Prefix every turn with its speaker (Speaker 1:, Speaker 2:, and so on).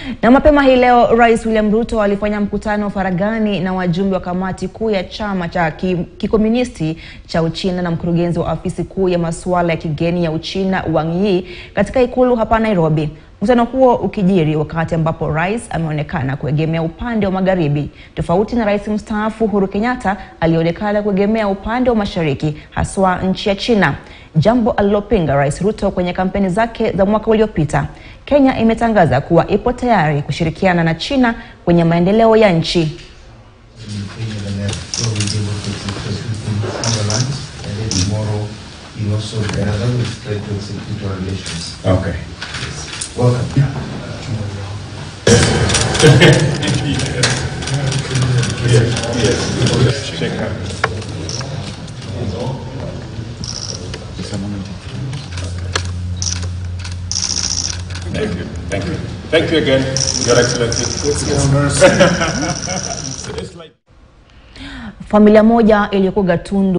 Speaker 1: Na mapema hii leo Rais William Ruto alifanya mkutano faragani na wajumbe wa kamati kuu ya chama cha ki- kikomunisti cha Uchina na mkurugenzi wa afisi kuu ya masuala ya kigeni ya Uchina Wang Yi katika ikulu hapa Nairobi. Mkutano huo ukijiri wakati ambapo rais ameonekana kuegemea upande wa magharibi, tofauti na rais mstaafu Uhuru Kenyatta aliyeonekana kuegemea upande wa mashariki, haswa nchi ya China, jambo alilopinga Rais Ruto kwenye kampeni zake za mwaka uliopita. Kenya imetangaza kuwa ipo tayari kushirikiana na China kwenye maendeleo ya nchi.
Speaker 2: in Kenya the net so we'll be able to discuss within our lands and then tomorrow you also Canada will try to execute our relations.
Speaker 3: Okay.
Speaker 2: Welcome.
Speaker 3: Shake hands. Thank you. Thank you. Thank you again, Your Excellency. It's like
Speaker 1: Familia moja iliyokuwa Gatundu